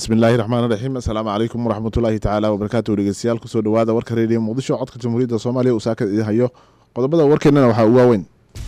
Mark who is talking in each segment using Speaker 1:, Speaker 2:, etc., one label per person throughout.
Speaker 1: bismillaahi raxmaan raxiim assalaamu calaykum waraxmatullaahi tacaala wabarakaatu dhegeystayaal kusoo dhawaada warka reediyo muqdisho codka jamhuuriyadda soomaaliya uu saaka idin hayo qodobada warkeennana waxaa ugu waaweyn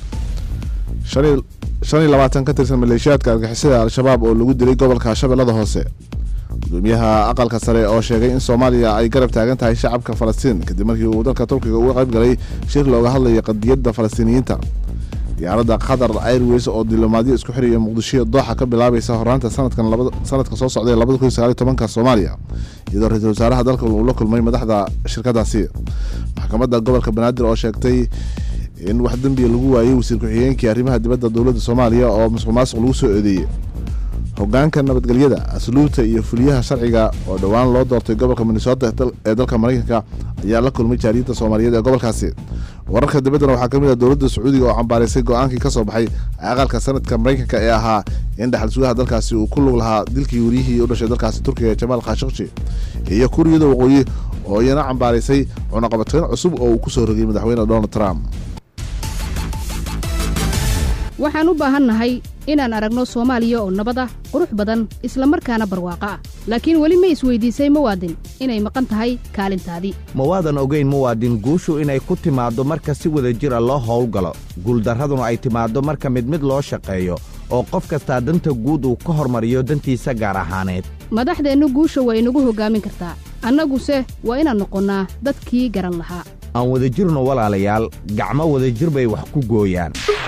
Speaker 1: shan iyo labaatan ka tirsan maleeshiyaadka argixisada al-shabaab oo lagu dilay gobolka shabeellada hoose gudoomiyaha aqalka sare oo sheegay in soomaaliya ay garab taagan tahay shacabka falastiin kadib markii uu dalka turkiga uga qayb galay shir looga hadlaya qadiyadda falastiiniyiinta diyaaradda qatar airways oo diblomaadyo isku xiraya muqdisho dooxa ka bilaabaysa horaanta sanadkan sanadka soo socday labada kun sagaal tobanka soomaaliya iyadoo ra-iisul wasaaraha dalka uu la kulmay madaxda shirkadaasi maxkamadda gobolka banaadir oo sheegtay in wax dembiya lagu waayey wasiir ku-xigeenkii arrimaha dibadda dowladda soomaaliya oo musuq maasuq lagu soo eedeeyey hogaanka nabadgelyada asluubta iyo fuliyaha sharciga oo dhowaan loo doortay gobolka minnesota ee dalka maraykanka ayaa la kulmay jaariyadda soomaaliyeed ee gobolkaasi wararka dibaddana waxaa ka mid ah dowladda sacuudiga oo cambaaraysay go-aankii ka soo baxay aqalka sanadka maraykanka ee ahaa in dhaxal sugaha dalkaasi uu ku lug lahaa dilkii wariyihii u dhashay dalkaasi turkiga ee jamaal khashakshi iyo kuuriyada waqooyi oo iyana cambaaraysay cunaqabatayn cusub oo uu ku soo rogay madaxweyne donald trump
Speaker 2: waxaan u baahannahay inaan aragno soomaaliya oo nabad ah qurux badan isla markaana barwaaqo ah laakiin weli ma isweydiisay muwaadin inay maqan tahay kaalintaadii
Speaker 3: ma waadan ogayn muwaadin guushu inay ku timaaddo marka si wada jira loo howlgalo guuldarraduna ay timaaddo marka mid mid loo shaqeeyo oo qof kastaa danta guud uu ka hormariyo dantiisa gaar ahaaneed
Speaker 2: madaxdeennu guusha waa inagu hoggaamin kartaa annaguse waa inaan noqonnaa dadkii garan lahaa
Speaker 3: aan wadajirno walaalayaal gacmo wadajir bay wax ku gooyaan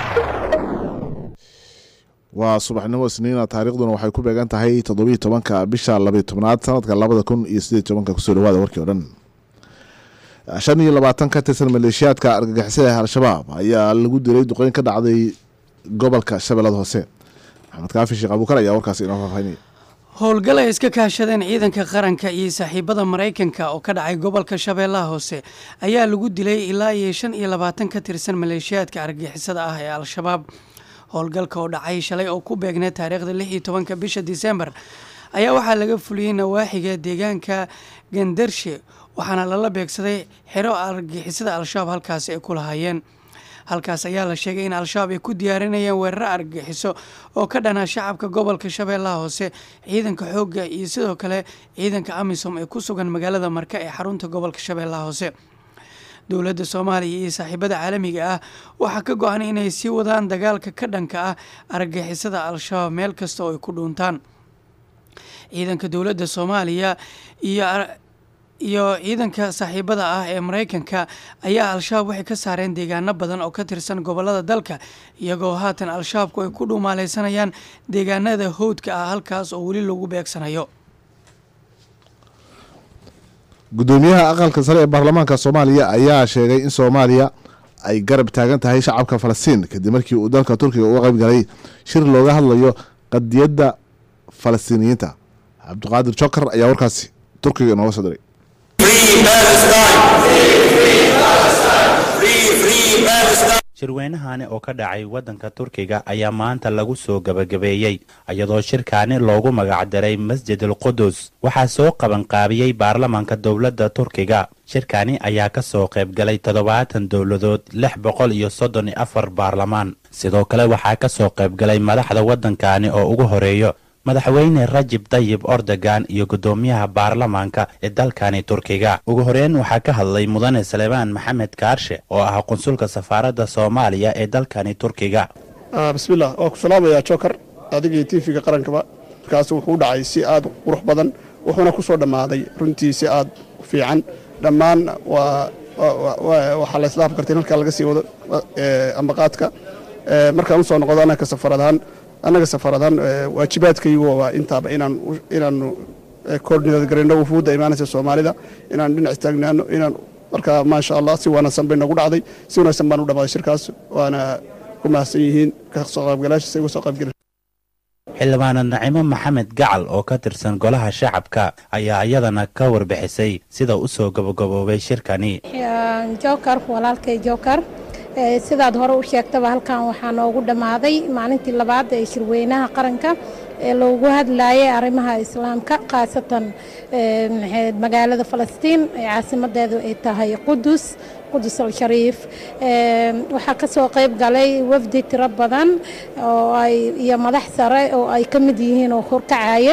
Speaker 1: waa subaxnimo isniina taariikhduna waxay ku beegan tahay toddobiiy tobanka bisha labiy tobnaad sanadka labada kun iyo sideed tobanka kusoo dhawaada warkii o dhan shan iyo labaatan ka tirsan maleeshiyaadka argagixisada al-shabaab ayaa lagu dilay duqeyn ka dhacday gobolka shabeellada hoose maxamed kaafi sheekh abuukar ayaa warkaasi inoo faahfaahinaya
Speaker 4: howlgal ay iska kaashadeen ciidanka qaranka iyo saaxiibada maraykanka oo ka dhacay gobolka shabeellaha hoose ayaa lagu dilay ilaa iyo shan iyo labaatan ka tirsan maleeshiyaadka argagixisada ah ee al-shabaab howlgalka oo dhacay shalay oo ku beegnay taariikhda lix iyo tobanka bisha disembar ayaa waxaa laga fuliyey nawaaxiga deegaanka gandarshe waxaana lala beegsaday xero argagixisada al-shabaab halkaasi ay ku lahaayeen halkaas ayaa la sheegay in al-shabaab ay ku diyaarinayeen weeraro argagixiso oo ka dhana shacabka gobolka shabeellaha hoose ciidanka xoogga iyo sidoo kale ciidanka amisom ee ku sugan magaalada marka ee xarunta gobolka shabeellaha hoose dowladda soomaaliya iyo saaxiibada caalamiga ah waxaa ka go-an inay sii wadaan dagaalka ka dhanka ah argagixisada al-shabaab meel kasta oo ay ku dhuuntaan ciidanka dowladda soomaaliya iyo iyo ciidanka saaxiibada ah ee maraykanka ayaa al-shabaab waxay ka saareen deegaano badan oo ka tirsan gobolada dalka iyagoo haatan al-shabaabku ay ku dhuumaaleysanayaan deegaanada howdka ah halkaas oo weli lagu beegsanayo
Speaker 1: gudoomiyaha aqalka sare ee baarlamaanka soomaaliya ayaa sheegay in soomaaliya ay garab taagan tahay shacabka falastiin kadib markii uu dalka turkiga uga qayb galay shir looga hadlayo qadiyadda falastiiniyiinta cabdiqaadir jokar ayaa warkaasi turkiga inooga soo diray
Speaker 5: shirweynahani oo ka dhacay waddanka turkiga ayaa maanta lagu soo gebagabeeyey iyadoo shirkaani loogu magacdaray masjid al qudus waxaa soo qabanqaabiyey baarlamaanka dowladda turkiga shirkani ayaa ka soo qaybgalay toddobaatan dowladood lix boqol iyo soddon iyo afar baarlamaan sidoo kale waxaa ka soo qaybgalay madaxda waddankani oo ugu horeeyo madaxweyne rajib tayib ordogan iyo guddoomiyaha baarlamaanka ee dalkani turkiga ugu horeyn waxaa ka hadlay mudane salebaan maxamed kaarshe oo ah qunsulka safaaradda soomaaliya ee dalkani turkiga
Speaker 6: bismillah waa ku salaamayaa jokar adigii tiifiga qarankaba markaas wuxuu u dhacay si aad qurux badan wuxuuna ku soo dhammaaday runtii si aad fiican dhammaan waxaa la islaaf kartay in halkaa laga sii wado ambaqaadka markaan usoo noqdo anaka safaradaan annaga safaradaan waajibaadkaygu waa intaaba inaanu koordinad garayno wufuudda imaanaysa soomaalida inaan dhinac istaagnaano inaan markaa maasha allah si wanaagsan bay nagu dhacday si wanaagsan baan u dhammaaday shirkaas waana ku mahadsan yihiin kasoo qaybgalaashiisa igu soo qaybgala
Speaker 5: xildhibaanad nacimo maxamed gacal oo ka tirsan golaha shacabka ayaa iyadana ka warbixisay sida u soo gabagaboobay shirkani
Speaker 7: jokar walaalkay jokar sidaad hore u sheegtaba halkan waxaa noogu dhammaaday maalintii labaad ee shirweynaha qaranka ee loogu hadlayay arrimaha islaamka khaasatan magaalada falastiin ee caasimadeedu ay tahay qudus qudus al-shariif waxaa ka soo qayb galay wafdi tiro badan oo ay iyo madax sare oo ay ka mid yihiin oo horkacaye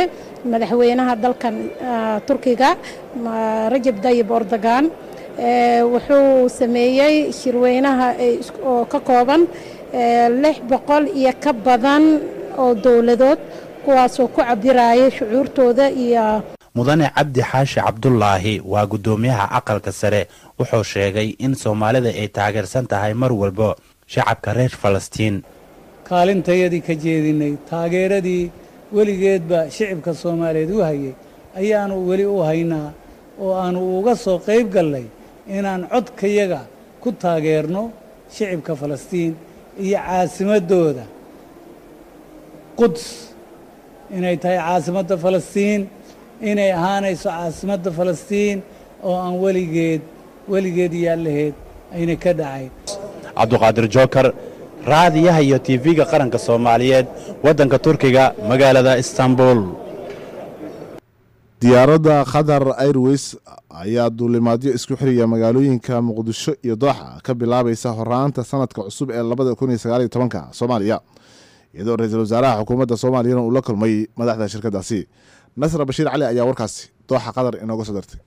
Speaker 7: madaxweynaha dalkan turkiga rajab dayib ordogan wuxuu sameeyey shirweynaha oo ka kooban lix boqol iyo ka badan oo dowladood kuwaasoo ku cabiraya shucuurtooda iyo
Speaker 5: mudane cabdi xaashi cabdulaahi waa guddoomiyaha aqalka sare wuxuu sheegay in soomaalida ay taageersan tahay mar walba shacabka reer falastiin
Speaker 8: kaalintayadii ka jeedinay taageeradii weligeedba shicibka soomaaliyeed u hayay ayaanu weli u haynaa oo aanu uga soo qayb gallay inaan codkayaga ku taageerno shicibka falastiin iyo caasimadooda quds inay tahay caasimadda falastiin inay ahaanayso caasimadda falastiin oo aan weligeed weligeed yaallaheed ayna ka dhacayn
Speaker 5: cabduqaadir jookar raadiyaha iyo tv-ga qaranka soomaaliyeed waddanka turkiga magaalada istanbul
Speaker 1: diyaaradda qatar airways ayaa duulimaadyo isku xiriya magaalooyinka muqdisho iyo dooxa ka bilaabaysa horaanta sanadka cusub ee labada kun iyo sagaaliyo tobanka soomaaliya iyadoo ra-iisul wasaaraha xukuumadda soomaaliyana uu la kulmay madaxda shirkadaasi nasra bashiir cali ayaa warkaasi dooxa qatar inooga soo dartay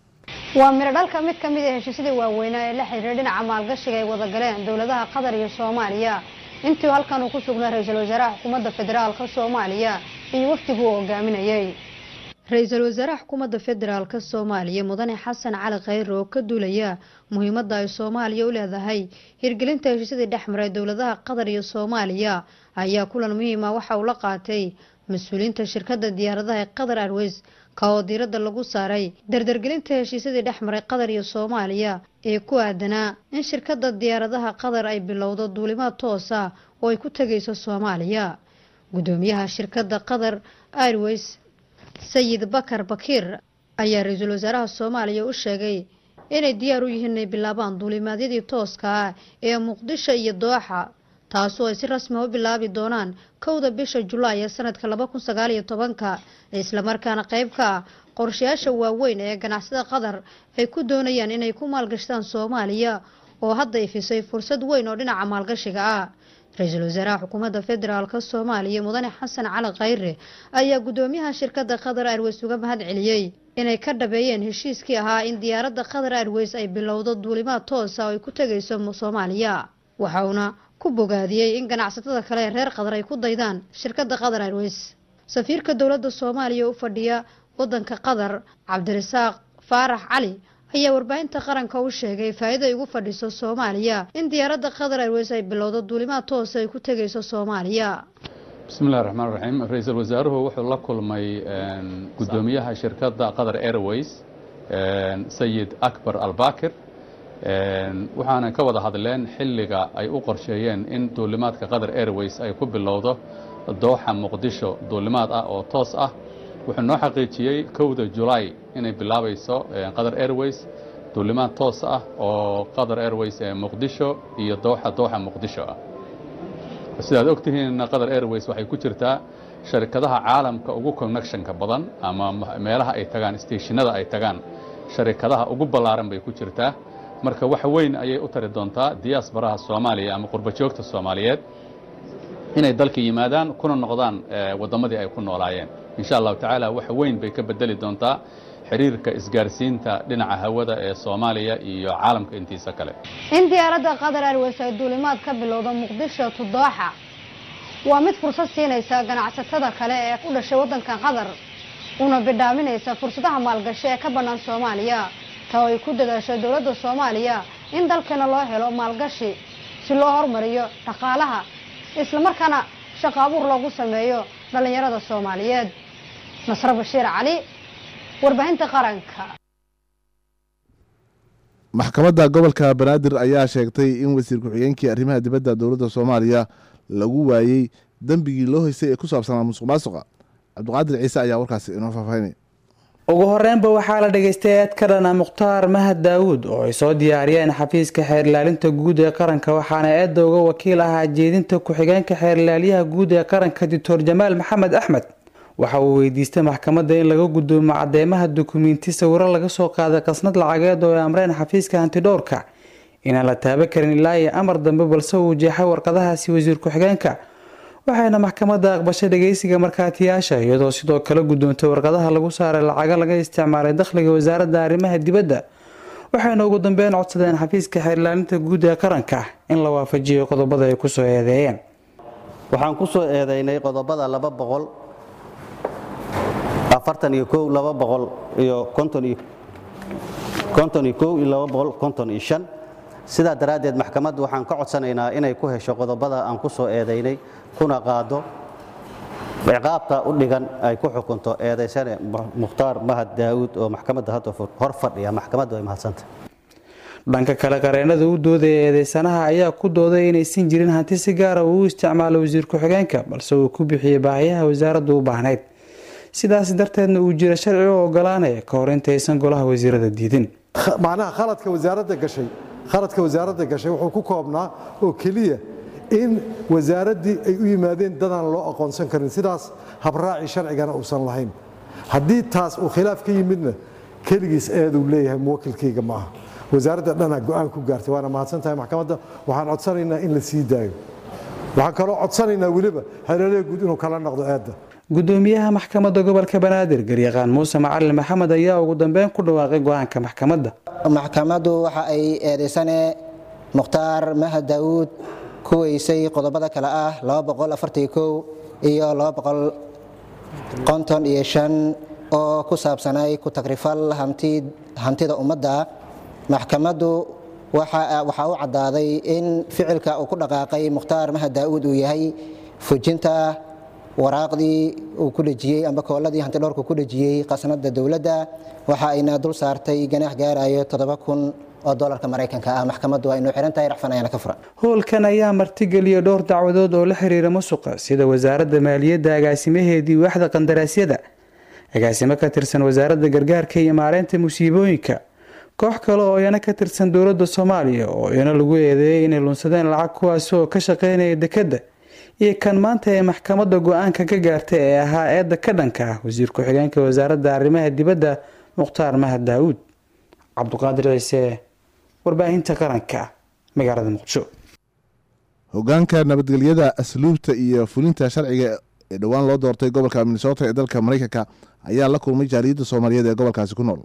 Speaker 9: waa miro dhalka mid ka mid a heshiisyadii waaweynaa ee la xiriira dhinaca maalgashiga ay wada galeen dowladaha qatar iyo soomaaliya intii halkan uu ku sugnaa ra-iisul wasaaraha xukuumadda federaalka soomaaliya iyo wafdiguu hogaaminayay ra-iisul wasaaraha xukuumadda federaalka soomaaliya mudane xasan cali khayre oo ka duulaya muhiimadda ay soomaaliya u leedahay hirgelinta heshiisyadii dhexmaray dowladaha qatar iyo soomaaliya ayaa kulan muhiima waxa uu la qaatay mas-uuliyiinta shirkadda diyaaradaha ee qatar airways ka oo diiradda lagu saaray dardargelinta heshiisyadii dhexmaray qatar iyo soomaaliya ee ku aadanaa in shirkadda diyaaradaha qatar ay bilowdo duulimaad toosa oo ay ku tegayso soomaaliya guddoomiyaha shirkadda qatar airways sayid bakar bakiir ayaa ra-iisul wasaaraha soomaaliya u sheegay inay diyaar u yihiin inay bilaabaan duulimaadyadii tooska ah ee muqdisho iyo dooxa taasoo ay si rasmi u bilaabi doonaan kowda bisha julaay ee sanadka laba kun sagaal iyo tobanka islamarkaana qayb ka ah qorshayaasha waaweyn ee ganacsada qatar ay ku doonayaan inay ku maalgashtaan soomaaliya oo hadda ifisay fursad weyn oo dhinaca maalgashiga ah ra-iisul wasaaraha xukuumadda federaalk soomaaliya mudane xasan cali khayre ayaa guddoomiyaha shirkadda qatar airways uga mahad celiyey inay ka dhabeeyeen heshiiskii ahaa in diyaaradda qatar airways ay bilowdo duulimaad toosa oo ay ku tegayso soomaaliya waxauna ku bogaadiyey in ganacsatada kale ee reer qatar ay ku daydaan shirkadda qatar airways safiirka dowladda soomaaliya u fadhiya waddanka qatar cabdirasaaq faarax cali ayaa warbaahinta qaranka u sheegay faa'iida ay ugu fadhiso soomaaliya in diyaaradda qatar airways ay bilowdo duulimaad toosa ay ku tegayso soomaaliya
Speaker 10: bismillahi raxmaan raxiim ra-iisul wasaaruhu wuxuu la kulmay guddoomiyaha shirkadda qatar airways sayid akbar albakir waxaana ka wada hadleen xilliga ay u qorsheeyeen in duulimaadka qatar airways ay ku bilowdo dooxa muqdisho duulimaad ah oo toos ah wuxuu noo xaqiijiyey kowda julaay inay bilaabayso qatar airways duulimaad toos ah oo qatar airways ee muqdisho iyo dooxa dooxa muqdisho ah sidaad ogtihiin qatar airways waxay ku jirtaa sharikadaha caalamka ugu connectionka badan ama meelaha ay tagaan steeshinada ay tagaan sharikadaha ugu ballaaran bay ku jirtaa marka wax weyn ayay u tari doontaa diyaasbaraha soomaaliya ama qurbajoogta soomaaliyeed inay dalka yimaadaan kuna noqdaan waddamadii ay ku noolaayeen insha allahu tacaala wax weyn bay ka bedeli doontaa xiriirka isgaarsiinta dhinaca hawada ee soomaaliya iyo caalamka intiisa kale
Speaker 9: in diyaaradda qatar airways ay duulimaad ka bilowdo muqdisho to dooxa waa mid fursad siinaysa ganacsatada kale ee u dhashay waddanka qatar una bidhaaminaysa fursadaha maalgashi ee ka bannaan soomaaliya ta oo ay ku dadaasho dowladda soomaaliya in dalkeena loo helo maalgashi si loo horumariyo dhaqaalaha islamarkaana shaqo abuur loogu sameeyo dhallinyarada soomaaliyeed nasro bashiir cali warbaahinta qaranka
Speaker 1: maxkamadda gobolka banaadir ayaa sheegtay in wasiir ku-xigeenkii arrimaha dibadda dowladda soomaaliya lagu waayey dembigii loo haystay ee ku saabsanaa musuq maasuqa cabdiqaadir ciise ayaa warkaasi inoo faahfaahinay
Speaker 11: ugu horeynba waxaa la dhageystay eed ka dhana mukhtaar mahad daawuud oo ay soo diyaariyeen xafiiska xeerilaalinta guud ee qaranka waxaana eedda uga wakiil ahaa jeedinta ku-xigeenka xeerilaalyaha guud ee qaranka doctor jamaal maxamed axmed waxa uu weydiistay maxkamadda in laga gudoomo cadeymaha dukumiinti sawiro laga soo qaaday qasnad lacageed oo ay amreen xafiiska hantidhowrka inaan la taaban karin ilaa iyo amar dambe balse uu jeexay warqadahaasi wasiir ku-xigeenka waxayna maxkamadda aqbashay dhageysiga markhaatiyaasha iyadoo sidoo kale guddoontay warqadaha lagu saaray lacago laga isticmaalay dakhliga wasaaradda arrimaha dibadda waxayna ugu dambeyn codsadeen xafiiska xeerlaalinta guud ee qaranka in la waafajiyo qodobada ay kusoo eedeeyeen
Speaker 12: waxaan ku soo eedaynay qodobada laba boqol afartan iyo kow laba boqol iyo konton iyo konton iyo kow iyo laba boqol konton iyo shan sidaa daraaddeed maxkamaddu waxaan ka codsanaynaa inay ku hesho qodobada aan ku soo eedaynay kuna qaado ciqaabta u dhigan ay ku xukunto eedaysane mukhtaar mahad daa'uud oo maxkamadda hadda hor fadhiya maxkamaddu ay mahadsantah
Speaker 11: dhanka kale qareenada u doodaya eedeysanaha ayaa ku dooday inaysan jirin hanti si gaara uu u isticmaalo wasiir ku-xigeenka balse uu ku bixiyey baahiyaha wasaaraddu u baahnayd sidaas darteedna uu jira sharci u ogolaanaya ka hor intaysan golaha wasiirada diidin
Speaker 13: macnaha khaladka wasaaradda gashay khaladka wasaaradda gashay wuxuu ku koobnaa oo keliya in wasaaraddii ay u yimaadeen dadaan loo aqoonsan karin sidaas habraaci sharcigana uusan lahayn haddii taas uu khilaaf ka yimidna keligiis eeduu leeyahay muwakilkayga ma aha wasaaradda dhanaa go'aan ku gaartay waana mahadsan tahay maxkamadda waxaan codsanaynaa in la sii daayo waxaan kaloo codsanaynaa weliba hareeraha guud inuu kala noqdo eedda
Speaker 11: gudoomiyaha maxkamadda gobolka banaadir garyaqaan muuse macalin maxamed ayaa ugu dambeyn ku dhawaaqay go-aanka maxkamadda
Speaker 14: maxkamaddu waxa ay eedaysane mukhtaar mahad daawuud ku weysay qodobada kale ah iyo oo ku saabsanay ku tagrifal hantida ummadda maxkamaddu waxaa u caddaaday in ficilka uu ku dhaqaaqay mukhtaar mahad daa'uud uu yahay fujinta waraaqdii uu ku dhejiyey amba kooladii hantidhowrku ku dhejiyey qasnada dowladda waxa ayna dul saartay ganaax gaarayo toddoba kun oo dolarka maraykanka ah maxkamaddu waa inuu xiran tahay racfan ayaana ka furan
Speaker 11: howlkan ayaa martigeliyay dhowr dacwadood oo la xiriira musuqa sida wasaaradda maaliyadda agaasimaheedii waaxda qandaraasyada agaasimo ka tirsan wasaaradda gargaarka iyo maareynta musiibooyinka koox kale oo iyana ka tirsan dowladda soomaaliya oo iyana lagu eedeeyay inay lunsadeen lacag kuwaasi oo ka shaqeynaya dekedda iyo kan maanta ee maxkamadda go-aanka ka gaartay ee ahaa eedda ka dhanka ah wasiir ku-xigeenka wasaaradda arrimaha dibadda mukhtaar mahad daawuud cabduqaadir ciise warbaahinta qaranka magaalada muqdisho
Speaker 1: hogaanka nabadgelyada asluubta iyo fulinta sharciga ee dhowaan loo doortay gobolka minnesota ee dalka maraykanka ayaa la kulmay jaaliyadda soomaaliyeed ee gobolkaasi ku nool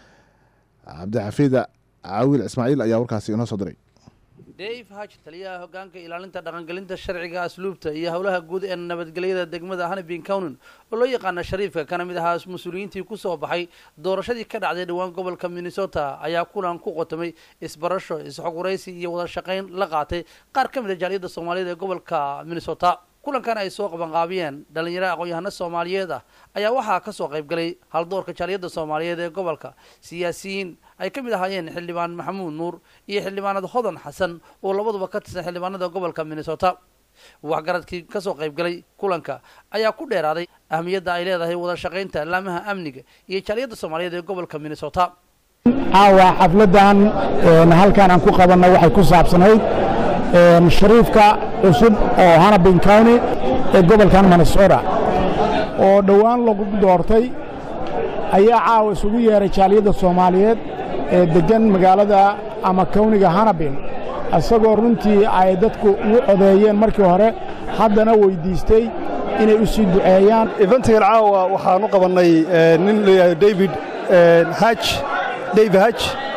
Speaker 1: cabdixafiid caawil ismaaciil ayaa warkaasi inoo soo diray
Speaker 15: dave haj taliyaha hogaanka ilaalinta dhaqangelinta sharciga asluubta iyo howlaha guud ee nabadgelyada degmada hanabin countin oo loo yaqaana shariifka kana mid ahaa mas-uuliyiintii kusoo baxay doorashadii ka dhacday dhowaan gobolka minnesota ayaa kulan ku qotomay isbarasho isxoguraysi iyo wada shaqayn la qaatay qaar ka mid a jaaliyadda soomaaliyeed ee gobolka minnesota kulankan ay soo qabanqaabiyeen dhalinyaro aqoon-yahano soomaaliyeed ah ayaa waxaa kasoo qaybgalay haldoorka jaaliyadda soomaaliyeed ee gobolka siyaasiyiin ay ka mid ahaayeen xildhibaan maxamuud nuur iyo xildhibaanad hodan xasan oo labaduba ka tirsan xildhibaanada gobolka minnesota waxgaradkii kasoo qaybgalay kulanka ayaa ku dheeraaday ahmiyadda ay leedahay wada shaqaynta laamaha amniga iyo jaaliyadda soomaaliyeed ee gobolka minnesota
Speaker 16: caawa xafladan halkan aan ku qabanna waxay ku saabsanayd shariifka cusub oo hanabin county ee gobolkan minnesota oo dhowaan lagu doortay ayaa caawa isugu yeeray jaaliyadda soomaaliyeed ee deggan magaalada ama kawniga hanabin isagoo runtii ay dadku ugu codeeyeen markii hore haddana weyddiistay inay u sii duceeyaan
Speaker 17: eventigan caawa waxaan u qabannay nin layidhahdo david haj dave haj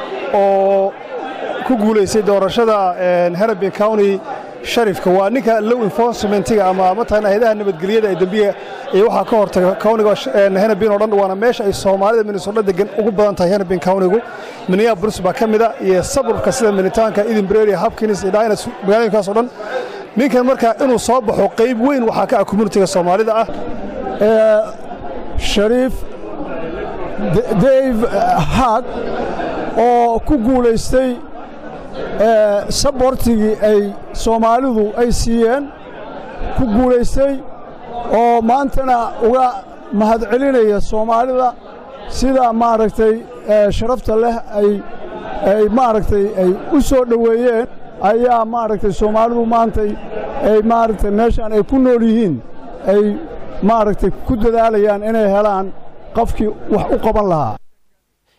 Speaker 17: oo ku guulaystay doorashada hanabin county sharifka waa ninka low enforcementiga ama mataqaana hayadaha nabadgelyada ee dembiga iyo waxaa ka hortaga countiga hanabin oo dhan waana meesha ay soomaalida minnesota degan ugu badan tahay hanabin countigu minneapolis baa ka mida iyo saburka sida minitaanka edinburgh iyo hopkins iyo dinas magaalooyinkaas oo dhan ninkan marka inuu soo baxo qayb weyn waxaa ka ah communitiga soomaalida ah
Speaker 16: shariif dave hag oo ku guulaystay sabortigii ay soomaalidu ay siiyeen ku guulaystay oo maantana uga mahadcelinaya soomaalida sida maaragtay sharafta leh ay ay maaragtay ay u soo dhoweeyeen ayaa maaragtay soomaalidu maantay ay maaragtay meeshaan ay ku nool yihiin ay maaragtay ku dadaalayaan inay helaan qofkii wax u qaban lahaa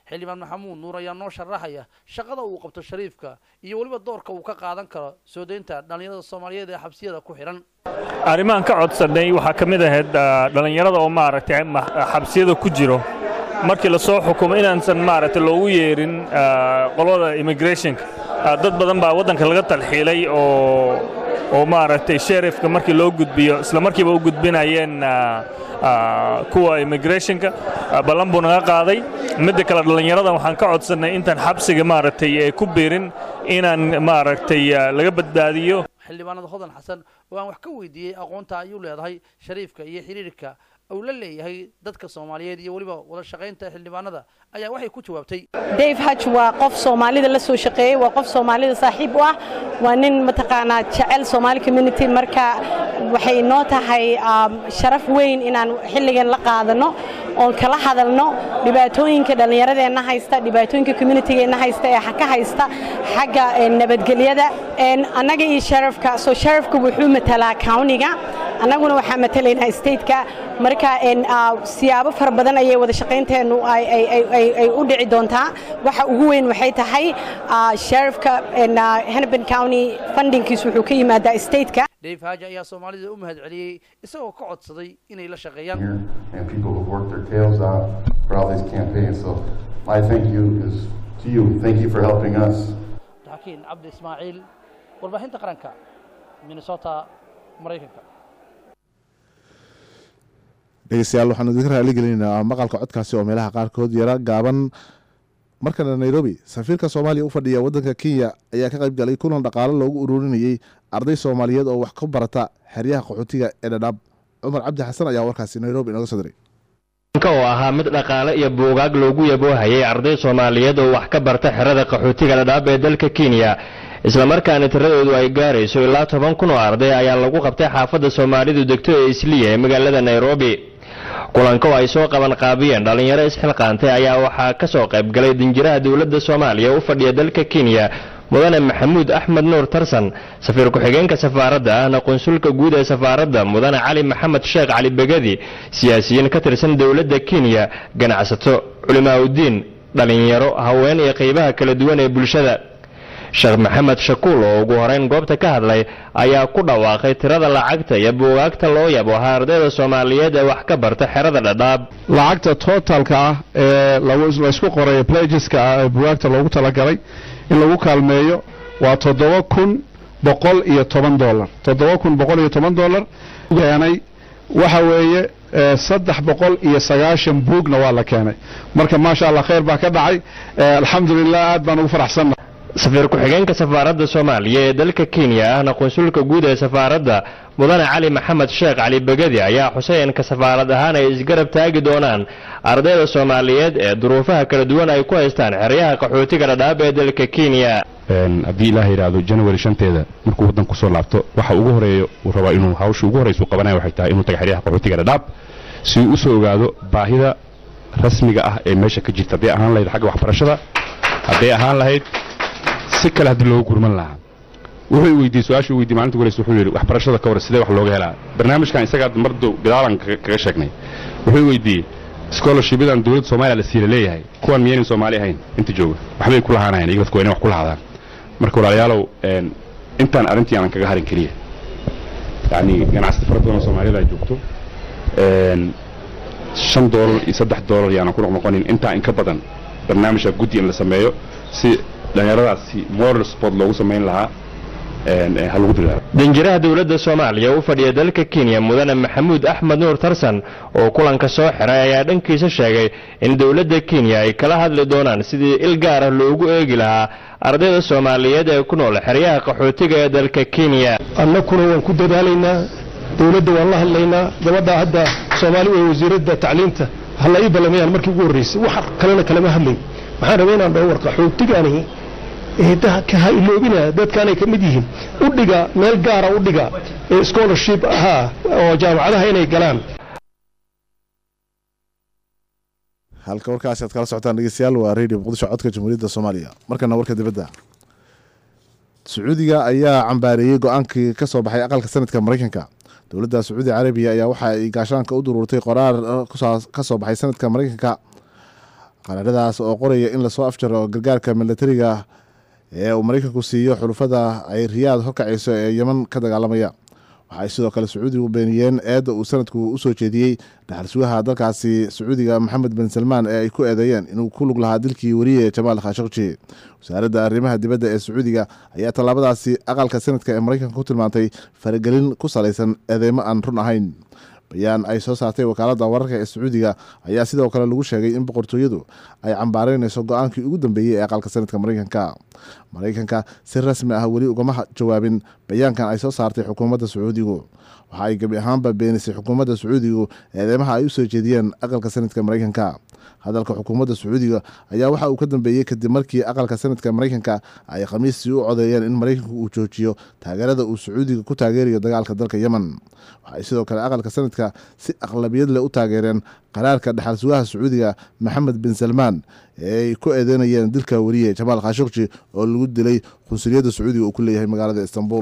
Speaker 15: xildhibaan maxamuud nuur ayaa noo sharaxaya shaqada uu qabto shariifka iyo weliba doorka uu ka qaadan karo soo deynta dhallinyarada soomaaliyeed ee xabsiyada ku xidhan
Speaker 18: arrimahan ka codsanay waxaa ka mid ahayd ah, dhallinyarada oo maaragtay ma- xabsiyada ku jiro markii la soo xukumo inaansan maaragtay loogu yeerin ah, qolada immigrationka Ah, dad badan baa waddanka laga talxiilay oo oo maaragtay sheriffka markii loo gudbiyo isla markiiba u gudbinayeen ah, ah, kuwa immigrationka Ah, ballan buu naga qaaday midda kale dhallinyarada waxaan ka codsannay intaan xabsiga maaragtay ee ku biirin inaan maaragtay ah, laga badbaadiyo
Speaker 15: xildhibaanada hodan xasan oo aan wax ka weydiiyey aqoonta ayuu leedahay shariifka iyo xiriirka uu la leeyahay dadka soomaaliyeed iyo weliba wada shaqaynta xildhibaanada ayaa waxay ku jawaabtay
Speaker 19: dave haj waa qof soomaalida la soo shaqeeyey waa qof soomaalida saaxiib u ah waa nin mataqaanaa jecel somaali community marka waxay noo tahay um, sharaf weyn inaan xilligan la qaadano oon kala hadalno dhibaatooyinka dhallinyaradeenna haysta dhibaatooyinka communitygeenna haysta ee ka haysta xagga eh, nabadgelyada En annaga iyo sharafka soo sharafka wuxuu matalaa countiga annaguna waxaa matalaynaa stateka marka en, ah, siyaabo fara badan ayay wada shaqaynteennu ay ay- ay- ay- ay u dhici doontaa waxa ugu weyn waxay tahay ah, sheriffka en, ah, hennepin county fundingkiis wuxuu ka yimaadaa stateka
Speaker 15: dave haaji ayaa soomaalida u mahad celiyey isagoo ka codsaday inay la shaqeeyaan
Speaker 20: and people who've worked their tails out for all these campaigns. So my thank you is to you. Thank you for helping us.
Speaker 15: xakiin cabdi ismaaciil warbaahinta qaranka minnesota maraykanka
Speaker 1: dhegeystayaal waxaanu idinka raali gelinaynaa maqalka codkaasi oo meelaha qaarkood yara gaaban markana nairobi safiirka soomaaliya u fadhiya waddanka kenya ayaa ka qayb galay kulan dhaqaalo loogu ururinayey arday soomaaliyeed oo wax ku barata xeryaha qaxootiga ee dhadhaab cumar cabdi xasan ayaa warkaasi nairobi inooga soo diray
Speaker 21: ka oo ahaa mid dhaqaale iyo buugaag loogu yaboohayay arday soomaaliyeed oo wax ka barta xerada qaxootiga dhadhaab ee dalka kenya islamarkaana tiradoodu ay gaarayso ilaa toban kun oo arday ayaa lagu qabtay xaafadda soomaalidu degto ee isliya ee magaalada nairobi kulanka oo ay soo qaban qaabiyeen dhallinyaro isxilqaantay ayaa waxaa ka soo qayb galay dinjiraha dowladda soomaaliya u fadhiya dalka kenya mudane maxamuud axmed nuur tarsan safiir ku-xigeenka safaaradda ahna qunsulka guud ee safaaradda mudane cali maxamed sheekh cali begadi siyaasiyiin ka tirsan dowladda kenya ganacsato culimaaudiin dhallinyaro haween iyo qaybaha kala duwan ee bulshada sheekh maxamed shakuul oo ugu horeyn goobta ka hadlay ayaa ku dhawaaqay tirada lacagta iyo buugaagta loo yabo ahaa ardayda soomaaliyeed ee wax ka barta xerada dhadhaab
Speaker 22: lacagta totalka ah ee lagu- laysku qoray plageska ah ee bugaagta loogu talagalay in lagu kaalmeeyo waa toddoba kun boqol iyo toban dolar toddoba kun boqol iyo toban dolar keenay waxa weeye eh, saddex boqol iyo sagaashan buugna waa la keenay marka maasha allah khayr baa ka dhacay Eh, alxamdulilah aad baan ugu faraxsannahay
Speaker 21: safiir ku-xigeenka safaaradda soomaaliya ee dalka kenya ahna qunsulka guud ee safaaradda mudane cali maxamed sheekh cali begadi ayaa xuseenka safaarad ahaan ay isgarab taagi doonaan ardayda soomaaliyeed ee duruufaha kala duwan ay ku haystaan xeryaha qaxootiga dhadhaab ee dalka kenya
Speaker 23: Een, haddii ilaah yidhaahdo january shanteeda markuu waddanku soo laabto waxa ugu horeeya uu rabaa inuu hawsha ugu horeysa uu qabanaya waxay tahay inuu taga xeryaha qaxootiga dhadhaab si uu usoo ogaado baahida rasmiga ah ee meesha ka jirta hadday ahaan lahayd xagga waxbarashada hadday ahaan lahayd si kale haddii looga gurman lahaa wuxuu i weydiiyey su-aasha u weydiiyey maalinta goleysa wuxuu yidhi waxbarashada ka hor sidee wax looga helaa barnaamijkan isagaa mar dow gadaalan kaga kaga sheegnay wuxuu i weydiiyey scholarshipyadan dowladda soomaaliya la siila leeyahay kuwan miyaynan soomaali ahayn inta jooga waxbay ku lahaanayaan iyaga dadku waa inay wax ku lahaadaan marka walaalayaalow een, intaan arrintii aanan kaga harin keliya yacni ganacsato fara badan oo soomaaliyada ay joogto een, shan doolar iyo saddex doolar yaanan ku noqnoqonin intaa in ka badan barnaamijka guddi in la sameeyo si dhallinyaradaasi moral support loogu samayn lahaa een, ee, ha lagu dadaalo
Speaker 21: danjiraha dowladda soomaaliya u fadhiya dalka kenya mudane maxamuud axmed nuur tarsan oo kulanka soo xiray ayaa dhankiisa sheegay in dowladda kenya ay kala hadli doonaan sidii il gaar ah loogu eegi lahaa ardayda soomaaliyeed ee ku nool xeryaha qaxootiga ee dalka kenya
Speaker 24: annakuna waan ku dadaalaynaa dowladda waan la hadlaynaa gabadha hadda soomaali wey wasiiradda tacliinta hala ii ballamayaan markii ugu horreysay wax kalena kalama hadlayn waxaan rabay inaan dhaho war qaxootigani eedaha ka ha iloobina dadkaanay ka mid yihiin u dhiga meel gaara u dhiga ee scholarship ahaa oo jaamacadaha inay galaan
Speaker 1: halka warkaasi aad kala socotaan dhegeystayaal waa radio muqdisho codka jamhuuriyadda soomaaliya markana warka dibadda sacuudiga ayaa cambaareeyey go-aankii ka soo baxay aqalka sanadka maraykanka dowladda sacuudi carabiya ayaa waxa ay gaashaanka u duruurtay qoraar ka soo baxay sanadka maraykanka qaraaradaas oo qoraya in lasoo afjaro gargaarka milatariga ee uu maraykanku siiyo xulufada ay riyaad horkacayso ee yeman ka dagaalamaya waxaay sidoo kale sacuudigu beeniyeen eedda uu sanadku usoo jeediyey dhaxal sugaha dalkaasi sacuudiga maxamed bin salmaan ee ay ku eedeeyeen inuu ku lug lahaa dilkii weriye jamaal khashaqji wasaaradda arrimaha dibadda ee sacuudiga ayaa tallaabadaasi aqalka sanadka ee maraykanka ku tilmaantay faragelin ku salaysan eedeymo aan run ahayn bayaan ay soo saartay wakaaladda wararka ee sacuudiga ayaa sidoo kale lagu sheegay in boqortooyadu ay cambaaraynayso go-aankii ugu dambeeyey ee aqalka sanadka maraykanka maraykanka si rasmi ah weli ugama jawaabin bayaankan ay soo saartay xukuumadda sacuudigu waxa ay gebi ahaanba beenisay xukuumadda sacuudigu eedeymaha ay u soo jeediyeen aqalka sanadka maraykanka hadalka xukuumadda sacuudiga ayaa waxa uu ka dambeeyey kadib markii aqalka sanadka maraykanka ay khamiistii u codeeyeen in maraykanku uu joojiyo taageerada uu sacuudiga ku taageerayo dagaalka dalka yemen waxaay sidoo kale aqalka sanadka si aqlabiyad leh u taageereen qaraarka dhaxal sugaha sacuudiga maxamed bin salmaan ee ay ku eedeynayeen dilka weriye jamaal khashukji oo lagu dilay qunsuliyadda sacuudiga uu ku leeyahay magaalada istanbul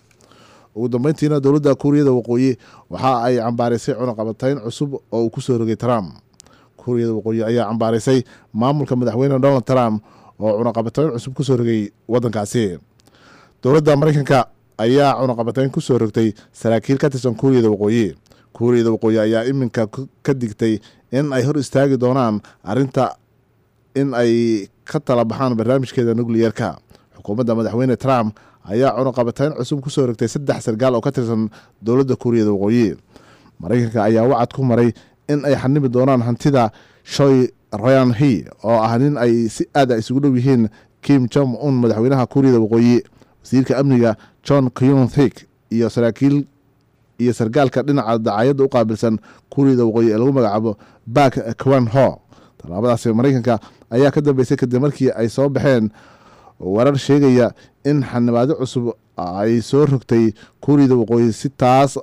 Speaker 1: ugu dambeyntiina dowladda kuuriyada waqooyi waxa ay cambaaraysay cunaqabatayn cusub oo uu kusoo rogay trump kuuriyada waqooyi ayaa cambaaraysay maamulka madaxweyne donald trump oo cunaqabatayn cusub kusoo rogay wadankaasi dowladda maraykanka ayaa cunaqabatayn kusoo rogtay saraakiil ka tirsan kuuriyada waqooyi kuuriyada waqooyi ayaa iminka ka digtay in ay hor istaagi doonaan arinta in ay ka tala baxaan barnaamijkeeda nukliyeerka xukuumadda madaxweyne trump ayaa cunaqabatayn cusub kusoo rogtay saddex sargaal oo ka tirsan dowladda kuuriyada waqooyi maraykanka ayaa wacad ku maray in ay xanimi doonaan hantida shoy ryan he oo ah nin ay si aada isugu dhow yihiin kim jong un madaxweynaha kuuriyada waqooyi wasiirka amniga john kyun thik iyo saraakiil iyo sargaalka dhinaca dacaayadda u qaabilsan kuuriyada waqooyi ee lagu magacaabo bak kwan ho tallaabadaasi maraykanka ayaa ka dambeysay kadib markii ay soo baxeen warar sheegaya in xanibaado cusub ay soo rogtay kuuriyada waqooyi si taas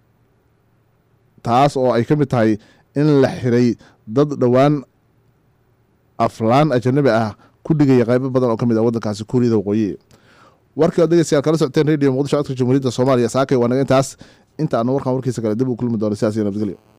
Speaker 1: taas oo ay ka mid tahay in la xiray dad dhowaan aflaan ajanabi ah ku dhigaya qaybo badan oo ka mid ah waddankaasi kuuriyada waqooyi warkii dhegeystayaal kala socoteen radio muqdisho codka jamhuuriyadda soomaaliya saakay waa naga intaas inta aanu warkan warkiisa kale dib u kulmi doono sidaas iyo nabadgelyo